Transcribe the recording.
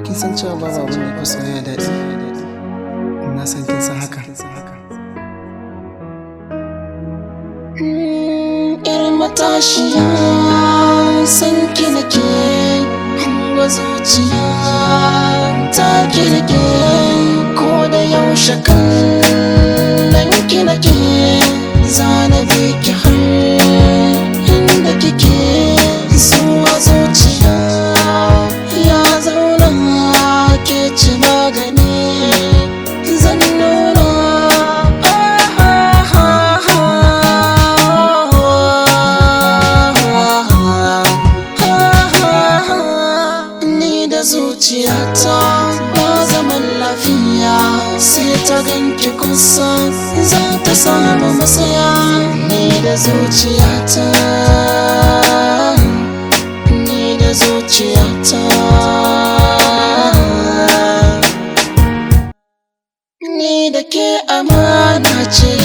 kin san cewa babu abin da fi soyayya daɗi na san kin san haka Yar matashiya san ki nake Hanga zuciya ta kirge Ko da yaushe kallon ki nake Zana bi ki har inda kike Zuwa zuciya ya zauna ke ci magani Zan nuna Ni da zuciyata ba zaman lafiya sai ta ganki kusa za ta samu masaya ni da zuciyata ni da zuciyata ni da ke amana ce